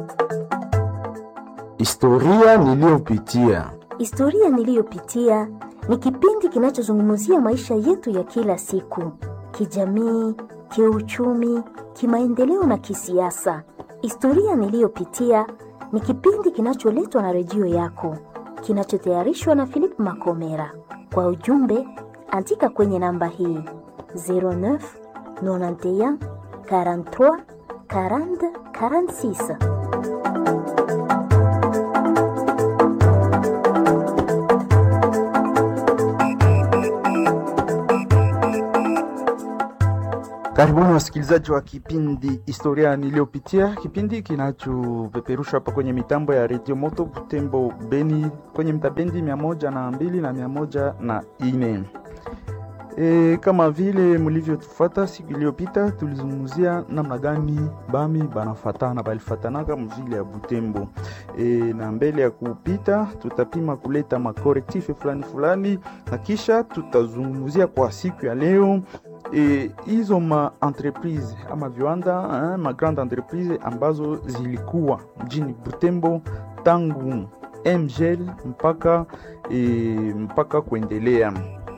Historia niliyopitia. Historia niliyopitia ni kipindi kinachozungumzia maisha yetu ya kila siku, kijamii, kiuchumi, kimaendeleo na kisiasa. Historia niliyopitia ni kipindi kinacholetwa na redio yako, kinachotayarishwa na Philip Makomera. Kwa ujumbe, andika kwenye namba hii 09 91 43 40 46. Karibuni wasikilizaji wa kipindi historia niliyopitia, kipindi kinachopeperushwa hapa kwenye mitambo ya redio Moto Butembo Beni, kwenye mtabendi mia moja na mbili na mia moja na ine. E, kama vile mlivyotufuata siku iliyopita, tulizungumzia namna gani bami banafatana balifatanaka mvile ya Butembo. E, na mbele ya kupita tutapima kuleta makorektife fulani fulani, na kisha tutazungumzia kwa siku ya leo hizo e, ma entreprise ama viwanda eh, ma grande entreprise ambazo zilikuwa mjini Butembo tangu MGL mpaka e, mpaka kuendelea.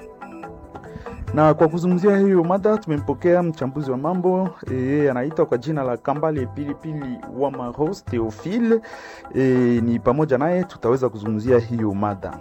Na kwa kuzungumzia hiyo mada tumempokea mchambuzi wa mambo yeye, e, anaitwa kwa jina la Kambale Pilipili wa Maros Theophile. E, ni pamoja naye tutaweza kuzungumzia hiyo mada.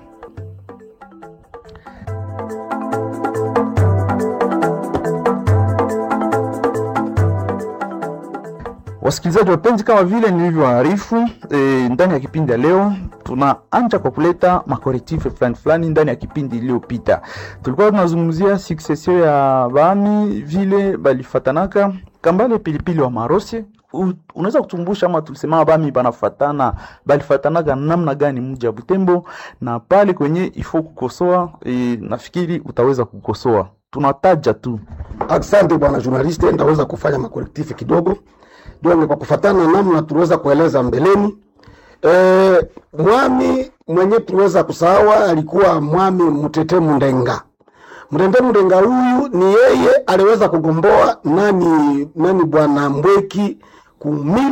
Wasikilizaji wapenzi, kama vile nilivyoarifu e, ndani ya kipindi ya leo tunaanja kwa kuleta makorektife fulani fulani. Ndani ya kipindi iliyopita tulikuwa tunazungumzia succession ya bami vile balifatanaka. Kambale Pilipili wa Marose, unaweza kutumbusha ama tulisema bami banafatana balifatanaka namna gani mji wa Butembo, na pale kwenye ifo kukosoa e, nafikiri utaweza kukosoa, tunataja tu. Asante bwana journaliste, ndaweza kufanya makorektife kidogo donge kwa kufatana namna tuliweza kueleza mbeleni. E, mwami mwenye tuliweza kusawa alikuwa mwami Mtete Mundenga. Mtete Mundenga huyu ni yeye aliweza kugomboa nani nani bwana Mbweki ku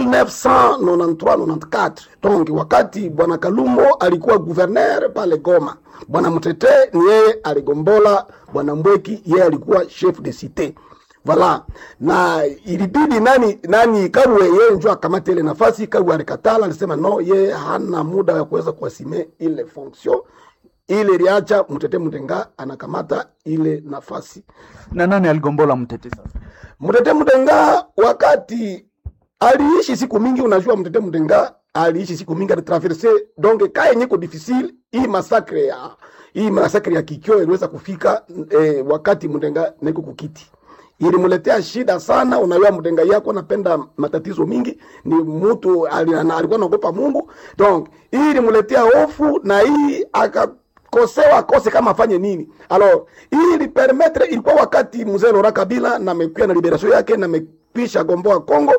1993 94 donc wakati bwana Kalumbo alikuwa gouverneur pale Goma. Bwana Mtete ni yeye aligombola bwana Mbweki, yeye alikuwa chef de cité Vala na ilibidi nani nani Kabwe yeye njoo akamata ile nafasi. Kabwe alikatala, alisema no, yeye hana muda wa kuweza kuasime ile fonction ile, iliacha Mtete Mtenga anakamata ile nafasi. Na nani aligombola Mtete sasa? Mtete Mtenga wakati aliishi siku mingi, unajua Mtete Mtenga aliishi siku mingi, alitraverse donc kae nyiko difficile. Hii masakre ya hii masakre ya Kikyo iliweza kufika eh, wakati Mtenga niko kukiti ilimuletea shida sana. Unajua mtenga yako napenda matatizo mingi, ni mtu alikuwa naogopa Mungu, donc hii ilimuletea hofu na hii akakosewa akose kama afanye nini. Alors hii ilipermettre, ilikuwa wakati mzee Laurent Kabila na mekuya na liberation yake na mekwisha gomboa Kongo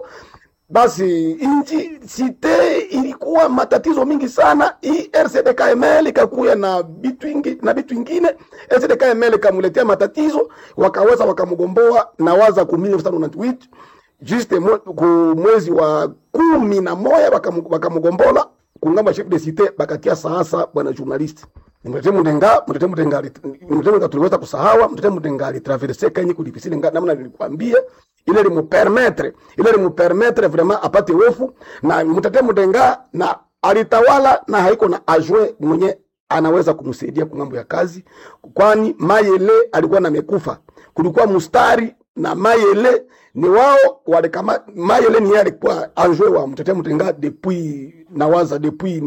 basi inji site ilikuwa matatizo mingi sana. Hii RCD-KML ikakuya na bitu ingi, na bitu ingine RCD-KML ikamuletea matatizo, wakaweza wakamgomboa na waza ku 1998 juste ku mwezi wa kumi na moja wakamgombola kungamba chef de cite bakatia sasa bwana journalist Mtete Mudenga, Mtete Mudenga, Mtete Mudenga tuliweza kusahawa. Mtete Mudenga alitraverse kenye kudifisili namna nilikwambia ile limupermetre ile limupermetre vraiment apate hofu na Mtete Mudenga na alitawala na haiko na ajwe mwenye anaweza kumsaidia kwa mambo ya kazi, kwani Mayele alikuwa na mekufa. Kulikuwa mustari na Mayele ni wao walikama. Mayele ni yeye alikuwa ajwe wa Mtete Mudenga depuis nawaza depuis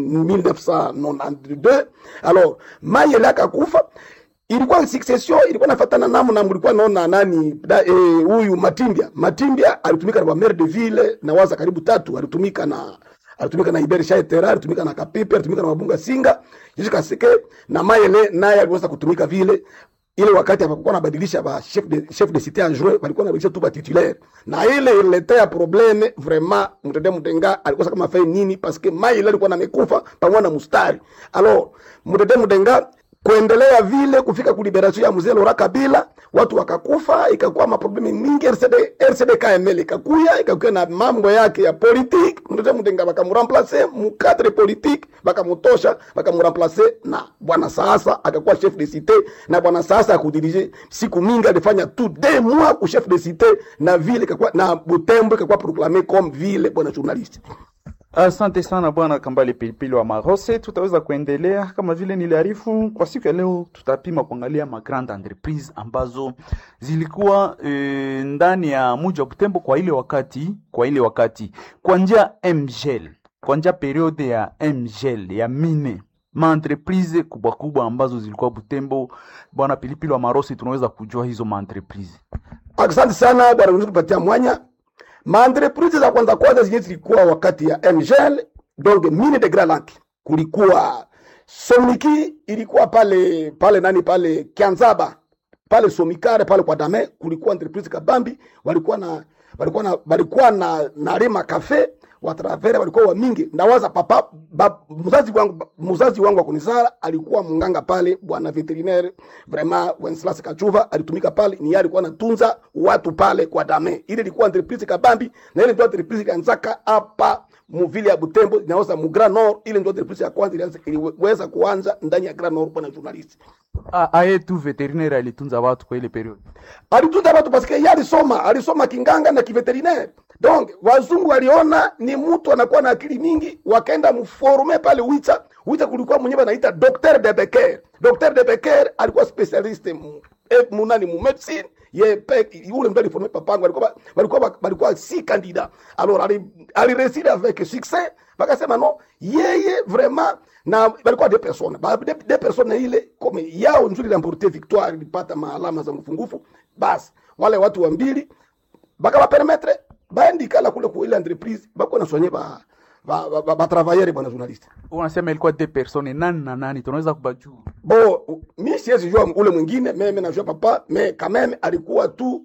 1992 alors Mayele akakufa ilikuwa succession ilikuwa nafatana namu na mlikuwa naona nani huyu e, Matimbia Matimbia alitumika na maire de ville na waza karibu tatu alitumika na alitumika na Iberi Shaitera alitumika na Kapipe alitumika na Mabunga Singa Jishika Sike na Mayele naye aliweza kutumika vile ile wakati hapakuwa nabadilisha ba chef de chef de cité adjoint walikuwa nabadilisha tu ba titulaire na ile iletea probleme vraiment Mtete Mudenga alikosa kama fai nini parce que Mayele alikuwa na mekufa pamoja na mustari alors Mtete Mudenga kuendelea vile kufika kuliberasio ya mzee Laurent Kabila, watu wakakufa, ikakuwa maprobleme mingi. RCD RCD KML ikakuya ikakuya na mambo yake ya politique, mtoto mtenga bakamuremplace mu cadre politique, bakamutosha bakamuremplace na bwana sasa akakuwa chef de cité, na bwana sasa akudirige siku mingi alifanya tu deux mois ku chef de cité, na vile ikakuwa na Butembo ikakuwa proclamé comme ville, bwana journaliste. Asante sana bwana Kambale Pilipili wa Marose. Tutaweza kuendelea kama vile niliarifu kwa siku ya leo, tutapima kuangalia ma grande entreprise ambazo zilikuwa e, ndani ya mji wa Butembo kwa ile wakati, kwa ile wakati kwa njia MGL, kwa njia periode ya MGL ya mine ma entreprise kubwa kubwa ambazo zilikuwa Butembo. Bwana Pilipili wa Marose, tunaweza kujua hizo ma entreprise. Asante sana bwana Mzee kupatia mwanya. Maentreprise za kwanza kwanza zenye zilikuwa wakati ya MGL, donc mine de Grand Lac. Kulikuwa Somniki ilikuwa pale pale nani pale Kianzaba pale Somikare pale kwa Dame, kulikuwa entreprise kabambi walikuwa na walikuwa na walikuwa na na Rema Cafe watravera walikuwa wa mingi. Nawaza papa ba, mzazi wangu mzazi wangu wa kunizala alikuwa munganga pale, bwana veterinaire vraiment Wenceslas Kachuva alitumika pale, ni yeye alikuwa anatunza watu pale kwa Dame. Ile ilikuwa entreprise kabambi, na ile ndio entreprise kanzaka hapa muvile ya Butembo inaoza mu Grand Nord. Ile ndio entreprise ya kwanza ilianza iliweza kuanza ndani ya Grand Nord, bwana journalist A- aye tu veterinaire alitunza watu kwa ile periode. alitunza watu paske yeye alisoma alisoma kinganga na kiveterinaire donc wazungu waliona ni mtu anakuwa na akili mingi wakaenda mforme pale wicha wicha kulikuwa mwenyewe anaita docteur de Becker docteur de Becker alikuwa specialiste mu, eh, munani mu medicine ye pe yule mtu aliforme papangu walikuwa walikuwa walikuwa si candidat alors ali alireside avec succès wakasema no yeye vraiment na walikuwa deux personnes ba deux, deux personnes ile comme yao nzuri lamporte victoire ilipata maalama za mfungufu basi wale watu wa mbili baka bapermetre baendikala kule ku ile entreprise bako na soigner ba ba ba, ba, ba travailleurs bwana journaliste Unasema ilikuwa deux personnes, nani na nani? Tunaweza kubajua. bo mi siwezi jua ule mwingine meme najua papa me kameme alikuwa tu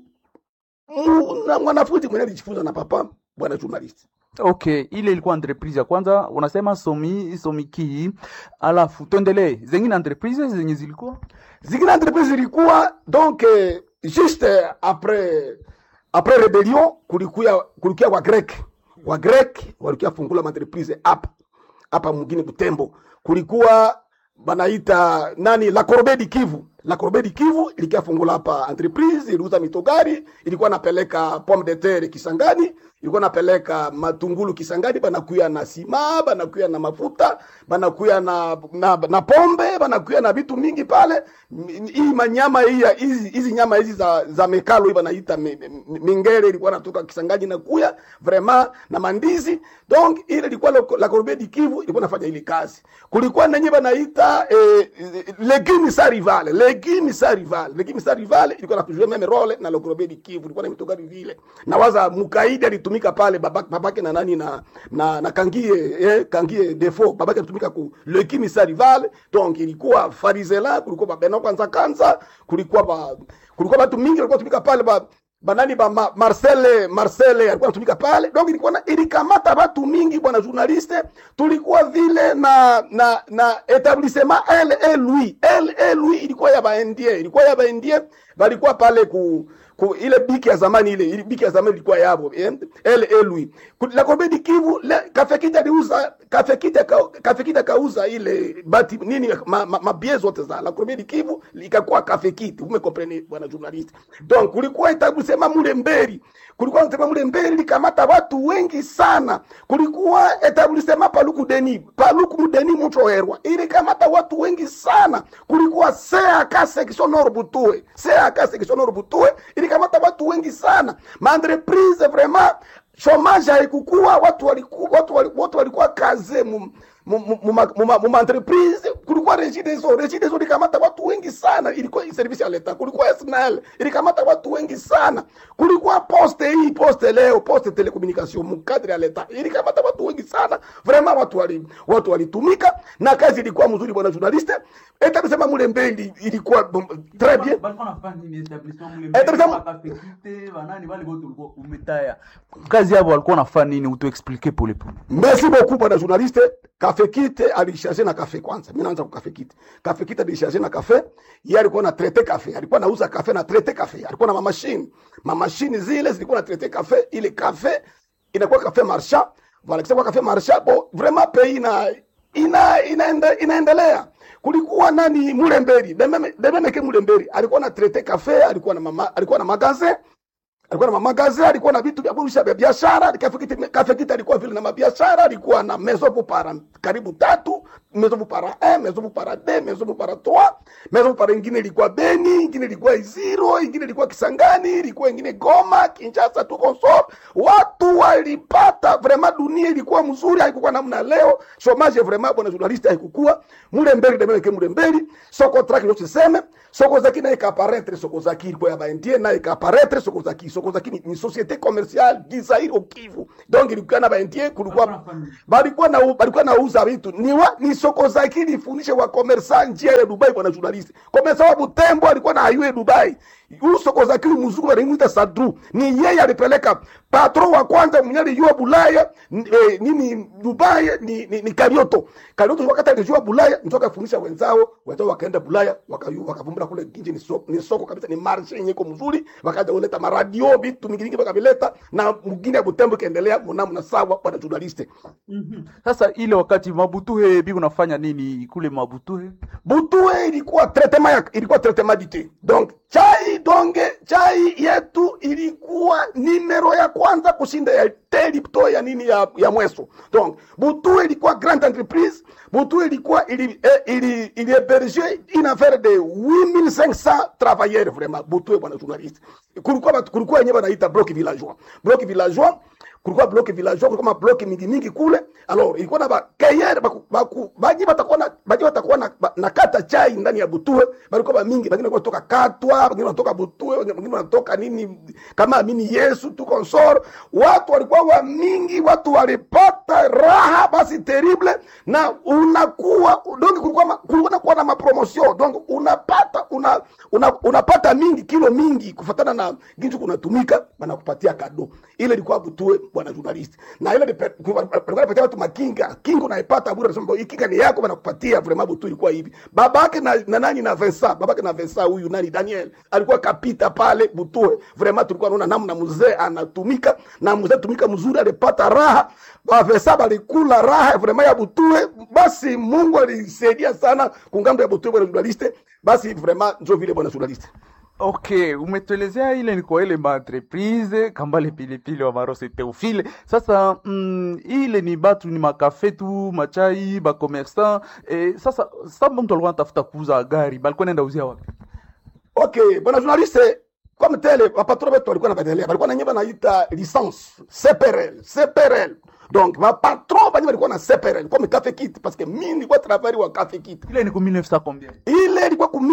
mu- na mwanafunzi mwenye alijifunza na papa bwana journaliste Okay, ile ilikuwa entreprise ya kwanza, unasema somi somiki, alafu tuendelee zengine entreprise zenye zilikuwa zingine entreprise zilikuwa donc eh, juste après après rebellion kulikuya kulikuya wa grek wa grek walikuya fungula entreprise hapa hapa mwingine Butembo kulikuwa banaita nani la Corbeille du Kivu la Corbeille du Kivu ilikia fungula hapa entreprise iliuza mitogari ilikuwa napeleka pomme de terre Kisangani ilikuwa napeleka matungulu Kisangani banakuya na sima banakuya na mafuta banakuya na, na, na pombe banakuya na vitu mingi pale M- hii manyama hii ya- hizi hizi nyama hizi za, za mekalo hii banaita mi- mi- mingere ilikuwa natoka Kisangani na kuya vraiment na mandizi donc ile ilikuwa la, la Corbeille du Kivu ilikuwa nafanya ile kazi kulikuwa nenye banaita eh, legume sa rivale legume sa rivale legume sa rivale ilikuwa natujua meme role na la Corbeille du Kivu ilikuwa na mitogari vile na waza mukaidi alitumika pale babake, babake na nani na na, na kangie eh, kangie defo babake alitumika ku legume sa rivale donc ilikuwa farizela kulikuwa babena kwanza kanza kulikuwa ba kulikuwa watu mingi walikuwa tumika pale ba banani ba ma, Marcel Marcel alikuwa anatumika pale donc ilikuwa na ilikamata watu mingi bwana journaliste tulikuwa vile na na na etablissement LE Louis LE Louis ilikuwa ya baendie ilikuwa ya baendie balikuwa pale ku ku ile biki ya zamani ile ile biki ya zamani ilikuwa yabo eh, LE Louis Ku- la Corbeille du Kivu le kafekita aliuza kafekita ka, kafekita kauza ile bati nini ma, ma, ma bie zote za la Corbeille du Kivu ikakuwa kafekiti umekomprene bwana journaliste donc kulikuwa etablissement mule mberi kulikuwa etablissement mule mberi likamata watu wengi sana kulikuwa etablissement paluku deni paluku mudeni mutroherwa ilikamata watu wengi sana kulikuwa CAK section nord butue CAK section nord butue ilikamata watu wengi sana maentreprise vraiment chomage haikukua watu walikuwa watu walikuwa, watu walikuwa kaze mu mu- mu- mu- mu- mu- mu entreprise kulikuwa regideso regideso ilikamata watu wengi sana ilikuwa service ya leta kulikuwa SNL ilikamata watu wengi sana kulikuwa poste hii poste leo poste telecommunication mu cadre ya leta ilikamata watu wengi sana vraiment watu watu wali watu walitumika na kazi ilikuwa mzuri bwana journaliste eta kusema mule mbeli ilikuwa bom- très bien balikuwa nafanya nini establishment mule Eh, tabisa- mbele, wakafekite banani wale wote ulikuwa umetaya kazi yabo walikuwa nafanya nini utuexplike pole pole Merci beaucoup bwana journaliste. Cafe Kit alisharge na kafe kwanza. Mimi naanza kwa Cafe Kit. Cafe Kit alisharge na kafe. Yeye alikuwa na traite kafe. Alikuwa anauza kafe na traite kafe. Alikuwa na mamashine. Mamashine zile zilikuwa na traite kafe. Ile kafe inakuwa kafe marchand. Voilà, kisha kwa kafe marchand. Bon, vraiment pays ina ina inaende, inaendelea. Kulikuwa nani Mulemberi. Dememe dememe ke Mulemberi. Alikuwa na traite kafe, alikuwa na mama, alikuwa na magasin alikuwa na mamagazi, alikuwa na vitu vya kurusha vya biashara. Kafekiti Kafekiti alikuwa vile na mabiashara, alikuwa na maison pour para karibu tatu, maison pour para 1, maison pour para 2, maison pour para 3, maison pour para ingine ilikuwa Beni, ingine ilikuwa Iziro, ingine ilikuwa Kisangani, ilikuwa ingine Goma, Kinshasa, tuko so watu walipata vraiment, dunia ilikuwa mzuri, haikuwa namna leo. Chomage vraiment, bwana journaliste, haikukua mule mbele demele ke mule mbele soko track ndio tuseme soko zaki na ikaparetre soko zaki ilikuwa ya baindie na ikaparetre soko zaki soko zaki ni, ni societe commerciale gizairi au Kivu donc ilikuwa na baindie kulikuwa balikuwa na balikuwa nauza vitu ni wa, ni soko zaki lifundishe wa commerçant njia ya Dubai bwana journalist commerçant wa Butembo alikuwa na ayue Dubai huu soko zaki mzungu anaitwa Sadru ni yeye alipeleka patron wa kwanza mwenye alijua Bulaya n- eh, nini Dubai ni, ni, ni Karioto Karioto wakati alijua Bulaya ndio akafundisha wenzao wenzao wakaenda Bulaya wakayu wakavumbura kule nje ni soko, ni soko kabisa ni marshe yenye iko mzuri wakaja kuleta maradio vitu mingi mingi wakavileta na mwingine ya Butembo ikaendelea mnamo na sawa bwana journaliste sasa ile wakati mabutuhe bi unafanya nini kule mabutuhe Butue ilikuwa traitement ya, ilikuwa traitement du thé. Donc chai donge chai yetu ilikuwa nimero ya kwanza kushinda ya te Lipton ya nini ya, ya mweso. Donc Butue ilikuwa grande entreprise. Butue ilikuwa ili eh, ili ili héberger une affaire de 8500 travailleurs vraiment. Butue bwana journaliste. Kulikuwa watu- kulikuwa yenyewe wanaita bloc villageois. Bloc villageois kulikuwa block villageois kulikuwa mablock mingi mingi kule alors ilikuwa na bakayere baku, baku, baji batakuwa na baji batakuwa na, ba- na kata chai ndani ya butue balikuwa ba mingi wengine walikuwa kutoka katwa wengine wanatoka butue wengine wanatoka nini kama amini Yesu tu consort watu walikuwa wa mingi watu walipata raha basi terrible na unakuwa donc kulikuwa ma- kulikuwa na kuwa na mapromotion donc unapata una, una, unapata mingi kilo mingi kufatana na ginju kunatumika banakupatia kado ile ilikuwa butue bwana journalist na ile lipe- ku- walikuwa wanapatia watu makinga kinga unaipata bure nasema hii kinga ni yako banakupatia vraiment butue ilikuwa hivi babake na, na nani na Vincent babake na Vincent huyu nani Daniel alikuwa kapita pale butue vraiment tulikuwa naona namna mzee anatumika na mzee tumika mzuri alipata raha ba Vincent alikula raha vraiment ya butue basi Mungu alisaidia sana kungambo ya butue bwana journalist basi vraiment ndio vile bwana journalist okay umetuelezea ile ni kwa ile maentreprise kambale pilipili wa marose teofile sasa mm, ile ni batu ni makafe tu machai bakomersan eh, sasa samba mtu alikuwa anatafuta kuuza gari balikuwa naenda uzia wapi Okay, bwana journaliste, comme tel wapatron wetu walikuwa napendelea, walikuwa na nyemba naita licence CPRL, CPRL. Donc wapatron wenyewe walikuwa na CPRL comme Cafe Kit parce que mimi nilikuwa travailler wa Cafe Kit. ile ni ku 1900 combien Ile ilikuwa ku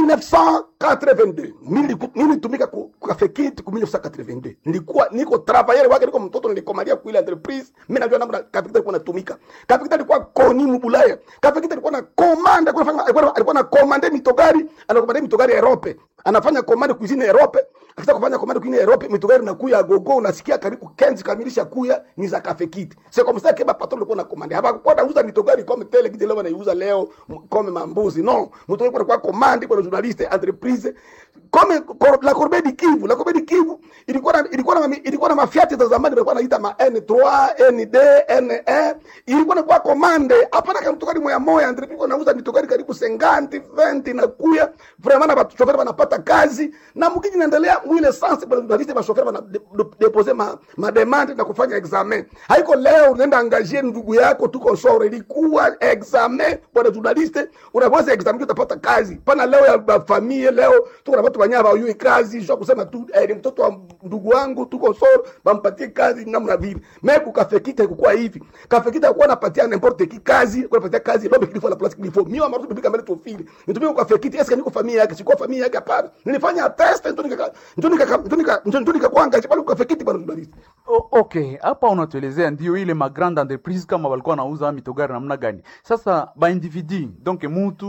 1982. Mimi niliku- mimi nilitumika ku ku Cafe Kit ku 1982. Nilikuwa niko travailler wake, niko mtoto nilikomalia ku ile entreprise. Mimi najua namna Cafe Kit alikuwa natumika. Cafe Kit alikuwa koni mbulaya. Cafe Kit alikuwa na commande, alikuwa anafanya alikuwa alikuwa na commande mitogari, anakomande mitogari Europe. Anafanya commande cuisine Europe. Akitaka kufanya commande cuisine Europe, mitogari na kuya gogo unasikia karibu kenzi kamilisha kuya ni za Cafe Kit. C'est comme ça que ba patron alikuwa na commande. Hapa kwa nauza mitogari comme tele kiti leo wanaiuza leo m- comme mambuzi. Non, mtu alikuwa kwa commande kwa journaliste entreprise comme cor- la Corbeille du Kivu, la Corbeille du Kivu ilikuwa na ilikuwa na ilikuwa na mafiati za zamani walikuwa wanaita ma N3, ND, NE. Ilikuwa na kwa commande. Hapana kama mtokari moya moya entreprise ilikuwa nauza mitogari karibu 50, 20 na kuya. Vraiment na watu chauffeur wanapata kazi na mkiji naendelea mwile sense kwa journaliste ba chauffeur wana de- de- deposer ma, ma demande na kufanya examen. Haiko leo unaenda angajier ndugu yako tuko sore ilikuwa examen bwana journaliste unaweza examen utapata kazi. Pana leo ya ba famille leo tuko na watu wanya hawajui kazi sio kusema tu eh, ni mtoto wa ndugu wangu tuko soro bampatie kazi namna vile meku kafekita kukuwa hivi kafekita kuwa napatia n'importe qui kazi kwa napatia kazi lobe kilifo la place kilifo mimi amarutu bibika mbele tofili nitumie kwa kafekita eske niko familia yake sikuwa familia yake hapana nilifanya test ndio nika ndio nika ndio nika ndio nika kwanga pale kwa kafekita bwana journalist O, okay hapa unatuelezea ndio ile ma grande entreprise kama walikuwa nauza mitogari namna gani sasa ba individu donc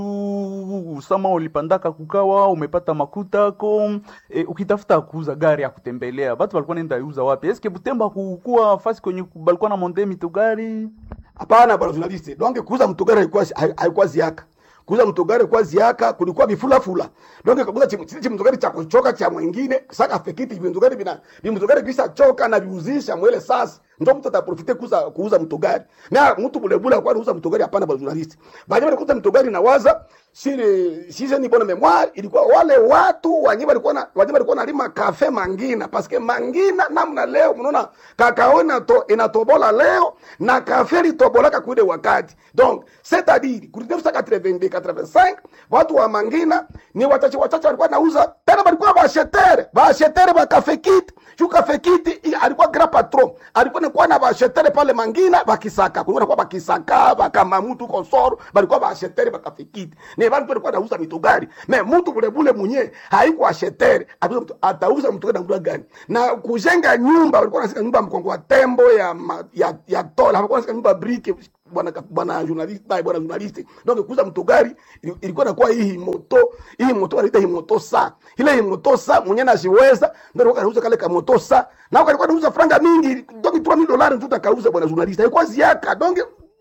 mutu sama ulipandaka kukawa umepata makuta ko e, ukitafuta kuuza gari ya kutembelea batu walikuwa nenda iuza wapi eske butemba kukuwa fasi kwenye balikuwa na monde mitogari hapana bwana journalist donc kuuza mtogari haikuwa haikuwa ziaka kuuza mtogari kwa ziaka kulikuwa vifulafula donc kabuza chichi mtogari cha kuchoka cha mwingine saka fekiti mtogari bina mtogari kisha choka na viuzisha mwele sasa ndo mtu ataprofite kuuza kuuza mtogari na mtu bulebule kwa kuuza mtogari hapana bwana journalist baada ya kuuza mtogari na waza sile sisi ni bona memoire ilikuwa wale watu wanye walikuwa na wanye walikuwa nalima kafe mangina paske mangina namna leo mnaona kakao inato, inatobola leo na kafe litobolaka kuile wakati donc c'est à dire ku 1982 85 watu wa mangina ni wachache wachache walikuwa nauza tena walikuwa bashetere bashetere ba kafe kit shu kafe kit alikuwa grand patron alikuwa ni kwa na bashetere pale mangina bakisaka kulikuwa kwa bakisaka bakama mtu kosoro balikuwa bashetere ba kafe kit ni bantu walikuwa nauza mitugari me mtu bule bule mwenye haikuwa shetere atauza mtugari na mtu gani na kujenga nyumba walikuwa nasika nyumba mkongo wa tembo ya ma, ya ya tola walikuwa nasika nyumba briki bwana bwana journalist bwana bwana journalist donc kuuza mtugari ilikuwa inakuwa hii moto hii moto wanaita hii moto sa ile hii moto sa mwenye nasiweza ndio alikuwa anauza kale ka moto sa na alikuwa anauza franga mingi donc 3000 dollars tu takauza bwana journalist haikuwa ziaka donc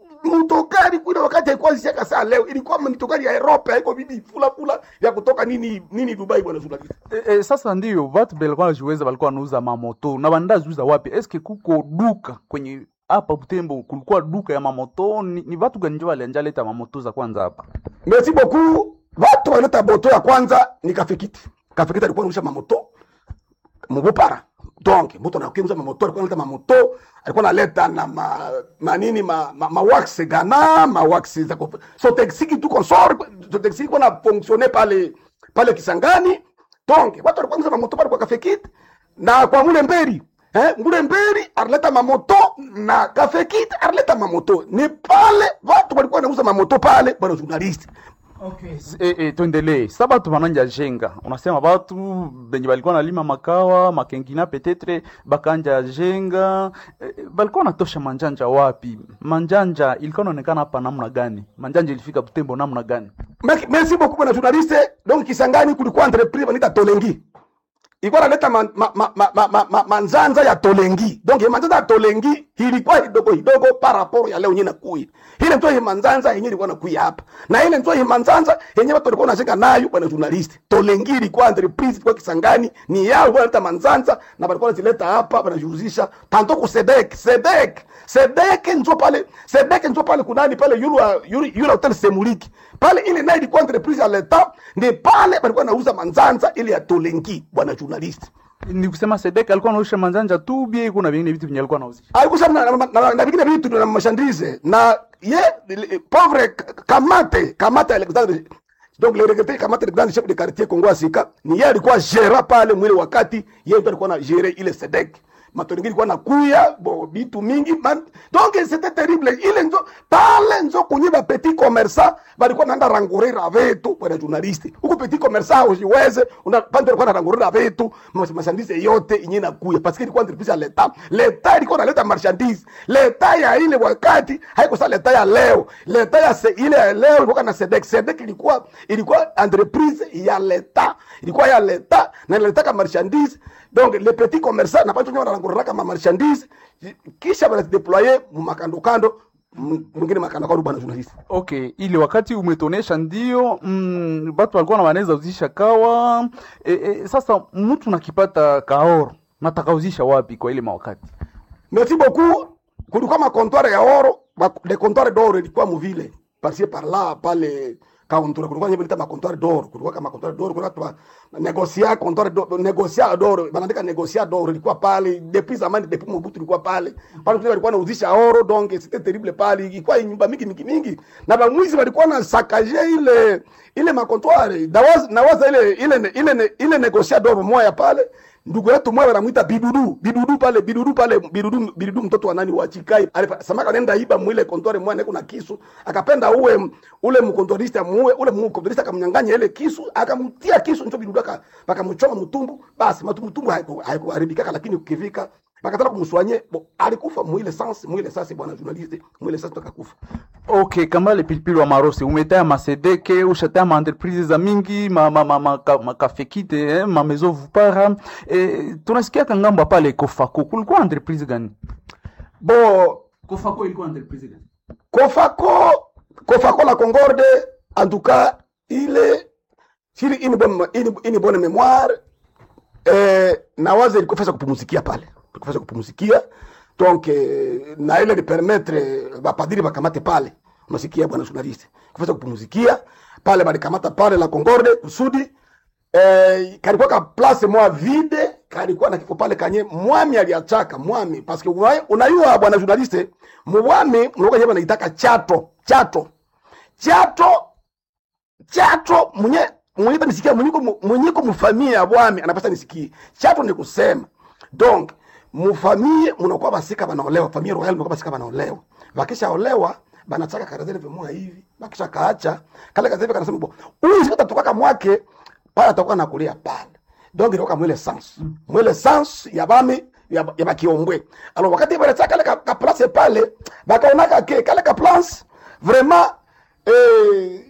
mtokari kule wakati haikuwa zisiaka saa leo ilikuwa mitokari ya Europe haiko bibi fula fula ya kutoka nini nini Dubai bwana journalist e, e, sasa ndio watu belikuwa najiweza walikuwa wanauza mamoto na bandaziuza wapi eske kuko duka kwenye hapa Butembo kulikuwa duka ya mamoto ni, ni watu gani ndio walianja leta mamoto za kwanza hapa merci beaucoup watu waleta moto ya kwanza ni kafikiti kafikiti alikuwa anarusha mamoto mubupara donc mtu anakiuza mamoto alikuwa analeta mamoto alikuwa analeta na ma, manini ma, ma, ma wax gana ma wax za kufu- so taxi tu consort so taxi kwa na fonctionner pale pale Kisangani donc watu walikuwa wanauza mamoto pale kwa cafe kit na kwa mule mberi eh mule mberi alileta mamoto na cafe kit alileta mamoto ni pale watu walikuwa wanauza mamoto pale bwana journalist Okay. E, e, tuendelee sa batu bananja jenga unasema batu benye balikuwa nalima makawa makengina petetre bakanja jenga e, balikuwa natosha manjanja wapi manjanja ilikuwa naonekana hapa namna gani manjanja ilifika butembo namna gani Merci- merci beaucoup bwana journaliste donc Kisangani kulikuwa entreprise wanaita Tolengi ilikuwa naleta ma, ma, ma, ma, ma, ma, ma, manzanza ya Tolengi donc hii manzanza ya Tolengi ilikuwa kidogo kidogo par rapport ya leo yenyewe nakuya ile ndio hii manzanza yenyewe ilikuwa nakuya hapa na ile ndio hii manzanza yenyewe watu walikuwa wanashika nayo bwana journalist Tolengi ilikuwa entreprise kwa Kisangani ni yao walikuwa wanaleta manzanza na walikuwa wanazileta hapa wanajihusisha tanto ku Sedek Sedek Sedek ndio pale Sedek ndio pale kunani pale yule wa- yule yule hotel Semuliki pale ile nayo ilikuwa entreprise ya leta ni pale walikuwa wanauza manzanza ile ya Tolengi bwana journalist ni kusema sedek alikuwa anausha manjanja tu bie kuna vingine vitu venye alikuwa anauzisha alikuwa na, na, na, na vingine vitu na mashandise na ye le- pauvre kamate kamate Alexandre donc le regretté kamate le grand chef de quartier Kongo Asika ni yeye alikuwa gera pale mwile wakati yeye ndo alikuwa na gere ile sedek matoringi ilikuwa nakuya bo bitu mingi man, donc c'était terrible ile nzo pale nzo kunye ba petit commerçant balikuwa naenda rangurira vitu bwana journalist huko petit commerçant usiweze una pande alikuwa anarangurira vitu mas- marchandise yote yenye nakuya parce que ilikuwa entreprise ya leta leta ilikuwa naleta marchandise leta ya ile wakati haiko sa leta ya leo leta ya se, ile ya leo ilikuwa na sedek sedek ilikuwa ilikuwa entreprise ya leta ilikuwa ya leta na inaleta marchandise donc les petits commerçants na batu wenyewe wanarangurira kama marchandise kisha wanazideployer mumakando kando m- mwingine makando kando bwana journalist okay ile wakati umetonesha ndio mm, batu walikuwa na wanaweza uzisha kawa e, e, sasa mtu nakipata kaoro natakauzisha wapi kwa ile mawakati merci beaucoup kulikuwa makontware ya oro ma- le comptoir d'oro ilikuwa muvile parcie par là pale kauntura kulikuwa nyebe nita makontwari doro kulikuwa kama makontwari doro kulikuwa tuma negosia kontwari doro negosia doro banaandika negosia doro ilikuwa pale depuis zamani depuis Mobutu ilikuwa pale pale tu walikuwa wanauzisha oro donc c'était terrible pale ilikuwa nyumba mingi mingi mingi na bamwizi walikuwa na sakaje ile ile makontwari nawaza nawaza ile ile ile ile negosia doro moya pale ndugu yetu mmoja anamuita bidudu bidudu pale bidudu pale bidudu bidudu mtoto wa nani wa chikai alisamaka nenda iba mwile kontore mwana kuna kisu akapenda uwe ule mkontorista muwe ule mkontorista akamnyang'anya ile kisu akamtia kisu ndio bidudu aka akamchoma mtumbu basi mtumbu haikuharibika lakini ukifika bakataka kumswanye bo, alikufa mwile sans mwile sasa bwana journaliste mwile sasa akakufa ok kambale pilipili wa marosi umetaya masedeke ushataya maentreprise za mingi makafekite ma, ma, ma, makafekite, eh, mamezo vupara eh, tunasikiaka ngambo pale kofako kulikuwa entreprise gani bo kofako ilikuwa entreprise gani kofako kofako la concorde en tout cas ile sili ini bonne ini, ini bonne mémoire eh, nawaza ilikuwa fasa kupumuzikia pale kufanya kupumzikia donc eh, na ile lipermettre bapadiri bakamate pale unasikia bwana journaliste kufanya kupumzikia pale balikamata pale la Concorde kusudi eh, kalikuwa ka place moya vide kalikuwa na kifo pale kanye mwami aliachaka mwami parce que unayua bwana journaliste mwami mlikuwa nyeba naitaka chato chato chato chato mwenye mwenye nisikia mwenyeko mwenyeko mfamia ya bwami anapasa nisikie chato ni kusema donc mufamie munakuwa basika banaolewa famille royale munakuwa basika banaolewa bakisha olewa banachaka karazele vimua hivi bakisha kaacha kale karazele kanasema bo huyu sikata tukaka mwake pale atakuwa nakulia pale donc ilikuwa mwele sans mwele sans ya bami ya, ya bakiombwe alors wakati bale chaka kale ka, ka place pale bakaonaka ke kale ka place vraiment eh,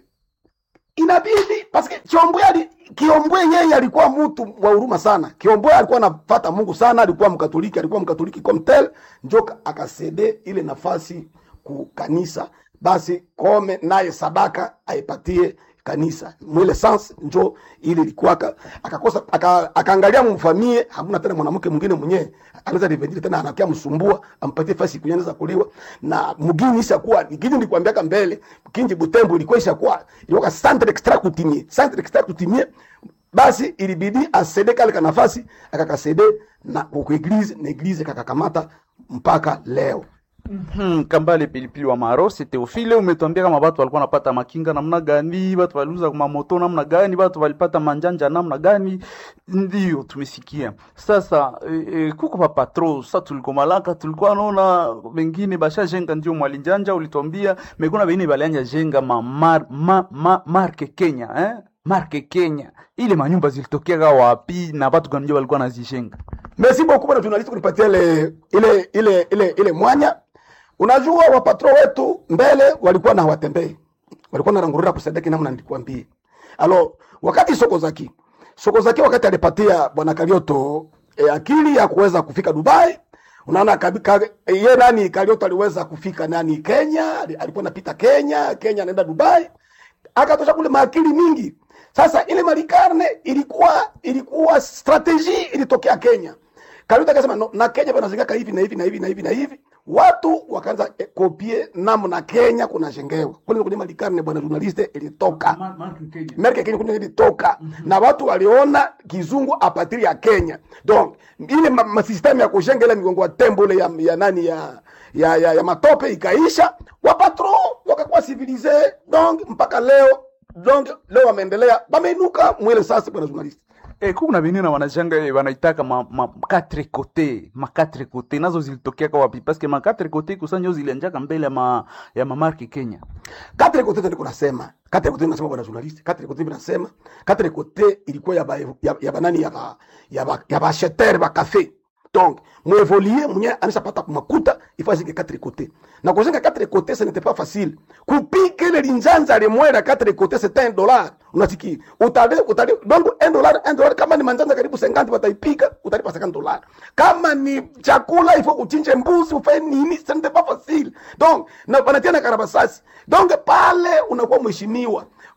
inabidi parce que Kiombwe ali Kiombwe yeye alikuwa mtu wa huruma sana. Kiombwe alikuwa anafata Mungu sana, alikuwa mkatoliki, alikuwa mkatoliki comme tel, njo akasede ile nafasi ku kanisa, basi kome naye sadaka aipatie kanisa mwile sans njo ili ilikuwa akakosa akaangalia aka mfamie, hamuna tena mwanamke mwingine mwenyewe anaweza revendile tena, anakia msumbua ampatie fasi kunyanza kuliwa na mugini isha kuwa nikiji nilikwambiaka mbele kinji Butembo ilikuwa isha kuwa ilikuwa centre extra kutimie centre extra kutimie basi ilibidi asede kale ka nafasi akakasede na kwa eglise na eglise kakakamata mpaka leo. Hmm, kambale pilipili wa marosi Teofile, umetuambia kama watu walikuwa wanapata makinga namna gani, watu waliuza mamoto namna gani, watu walipata manjanja namna gani. Ndio tumesikia sasa. E, e, kuko pa patro sasa, tulikuwa malaka, tulikuwa naona wengine basha jenga, ndio mwalinjanja ulituambia, mekuna wengine balianja jenga ma, mar, ma, ma, marke Kenya eh? marke Kenya, ile manyumba zilitokea wapi na watu gani ndio walikuwa nazijenga? Merci beaucoup bwana journalist kunipatia ile ile ile ile ile mwanya Unajua wapatro wetu mbele walikuwa na hawatembei, walikuwa na rangurura kusadiki namna nilikwambia. Alo, wakati soko zaki soko zaki, wakati alipatia bwana Karioto e, akili ya kuweza kufika Dubai, unaona kabika ye nani Karioto aliweza kufika nani Kenya, alikuwa anapita Kenya, Kenya anaenda Dubai, akatosha kule maakili mingi. Sasa ile malikarne ilikuwa ilikuwa strategy ilitokea Kenya. Karioto akasema no, na Kenya panazingaka hivi na hivi na hivi na hivi na hivi watu wakaanza eh, kopie namna Kenya kunajengewa kule kwenye malikarne bwana journaliste ilitoka merke Kenya kwenye ilitoka na watu waliona kizungu apatiri ya Kenya donc ile ma, ma system ya kujenga ile migongo ya tembo ile ya, ya nani ya ya, ya, ya matope ikaisha, wapatro wakakuwa civilize donc mpaka leo donc leo wameendelea wameinuka mwele sasa bwana journaliste Eh, kuna venina wanajanga eh, wanaitaka ma, ma quatre côté ma quatre côté nazo zilitokea kwa wapi? Parce que ma quatre côté kusanyo zilianjaka mbele ya ma ya mamarki Kenya. Quatre côté ndio kunasema. Quatre côté nasema bwana journalist. Quatre côté binasema. Quatre côté ilikuwa ya ba, ya, ya banani ya ba, ya ba, ya ba acheteur ba café. Donc, mwevolie mwenye anashapata kumakuta ifazike quatre côté. Na kujenga quatre côté ce n'était pas facile. Kupika ile linjanza limwera quatre côté c'est un dollar. Unasikia? Utale utale donc un dollar un dollar kama ni manjanja karibu 50 wataipika utalipa 50 dollar. Kama ni chakula ifo uchinje mbuzi ufanye nini ce n'était pas facile. Donc, na wanatia na karabasasi. Donc pale unakuwa mheshimiwa.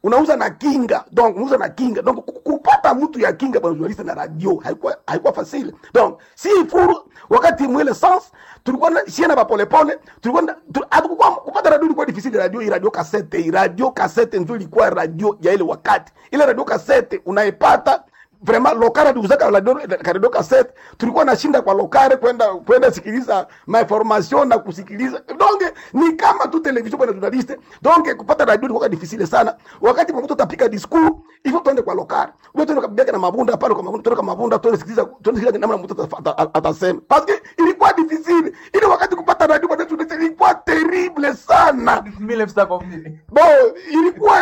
unauza na kinga donc unauza na kinga donc ku- kupata mtu ya kinga bwana journaliste na radio haikuwa haikuwa facile donc si furu wakati mwele sens tulikuwa na shiena ba pole pole tulikuwa na- tu- hatukuwa kupata radio ilikuwa difficile radio hii radio cassette hii radio cassette ndio ilikuwa radio ya ile wakati ile radio cassette unaipata vraiment lokare tuuzaka radio cassette tulikuwa nashinda kwa lokare kwenda kwenda sikiliza mainformation na kusikiliza donc ni kama tu television bwana journaliste donc kupata radio ilikuwa difficile sana wakati mtu atapika discours hivyo tuende kwa lokare wewe tuende kabisa na mabunda pale kwa mabunda tuende kwa mabunda tuende sikiliza tuende sikiliza namna mtu ata- ata- atasema parce que ilikuwa difficile ile wakati kupata radio bwana journaliste ilikuwa terrible sana 1900 bon ilikuwa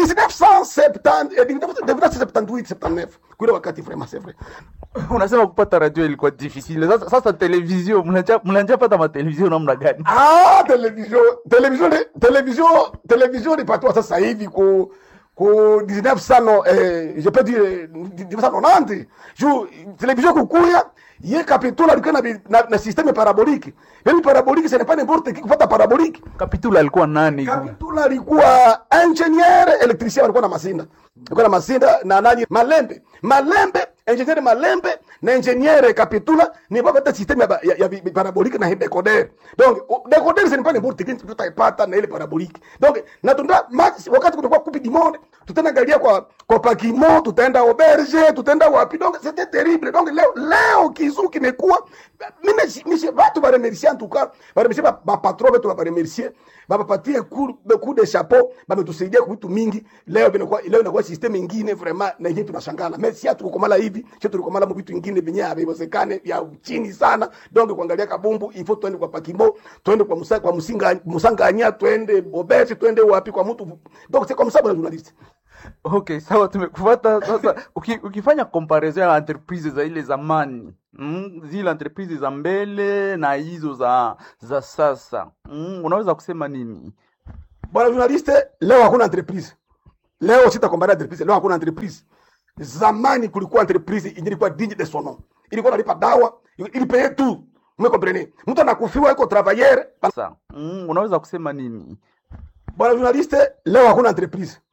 1970 eh, 1978 79 kule wakati vraiment c'est vrai unasema kupata radio ilikuwa difficile sasa, sasa television mnanja mnanja pata matelevision namna gani ah television television television television ilipatiwa sasa hivi ku ku 1900 eh, je peux dire 1990 juu television kukuya ye kapitula alikuwa na, bi- na, na systeme parabolique yani parabolique ce n'est pas n'importe qui kupata parabolique kapitula alikuwa nani Kapitula alikuwa ingenier electricien, alikuwa na masinda, alikuwa na masinda na nani Malembe, Malembe ingenier Malembe na ingenier Kapitula ni baba hata systeme ya, ba- ya, ya bi- parabolique na decoder. Donc o- decoder ce n'est pas n'importe qui tutaipata na ile parabolique. Donc na tunda max wakati kulikuwa coupe du monde tutaenda angalia kwa kwa Pakimo, tutaenda auberge, tutaenda wapi. Donc c'était terrible. Donc leo leo kizu kimekuwa mimi mimi watu ba remercier en tout cas, ba remercier ba, ba patron wetu ba remercier bapapatie coup coup de chapeau bametusaidia kwa vitu mingi leo vinakuwa leo inakuwa system ingine vraiment na yenyewe tunashangala mais si hatukukomala hivi sio tulikomala mu vitu ingine venye haviwezekane vya chini sana donc kuangalia kabumbu ifo twende kwa pakimbo twende kwa musa, kwa musinga musanganya twende bobesi twende wapi kwa mtu donc c'est comme ça bwana journaliste okay sawa tumekufata sasa uki, ukifanya comparison ya entreprise za ile zamani mm, zile entreprise za mbele na hizo za za sasa mm, unaweza kusema nini bwana journaliste leo hakuna entreprise leo sitakombania entreprise leo hakuna entreprise zamani kulikuwa entreprise yenye ilikuwa digne de son nom ilikuwa nalipa dawa ilipeye tu umekomprene mtu anakufiwa iko travailleur sasa mm, unaweza kusema nini bwana journaliste leo hakuna entreprise